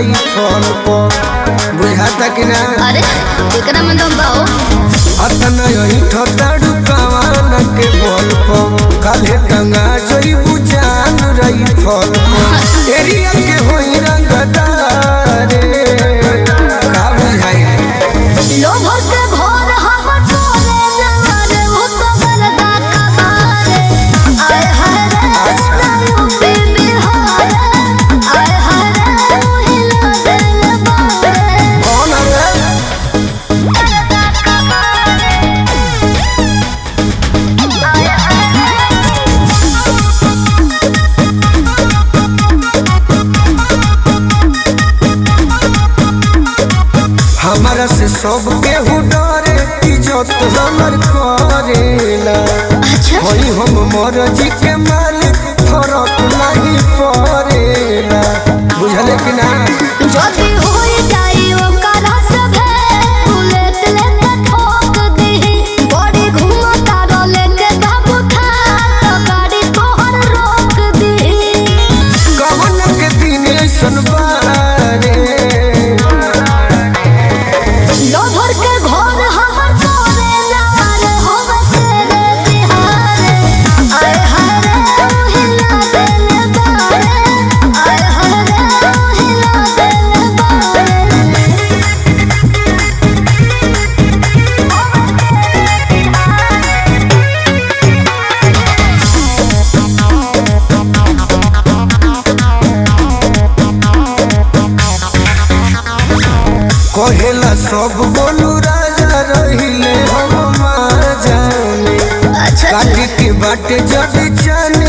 रही फल पर बुझाता कि ना अरे एकरा में दम बाओ अतना यही ठताड़ू कवान के बल पर काले टंगा जोई बुझान रही फल पर एरिया के होई रंगदारे का बुझाई लोभो से भोर हम तोरे नवारे हो तो बरदा कबारे आय हाय रे नायु पे बिहारे आय हाय रे हिला दिल बारे कौन है हमारा से सब केहू डरे इज्जत हमर करेला अच्छा होई हम मरजी के मालिक फरक नहीं पड़ेला बुझले कि ना जदी होई जाई ओकरा सभे बुलेट लेके ठोक दीही बड़ी घुमा तारो लेके बाबू था तो गाड़ी तोहर रोक दीही कवन के दिन ऐसन बारे लोभर के घर हमर तोरे लाल होवे तेरे बिहारे आय हाय रे हिला दिल बारे आय हाय रे हिला दिल बारे कहेला सब बोलू राजा रहिले हम मार जाने अच्छा काटी के बाटे जब चन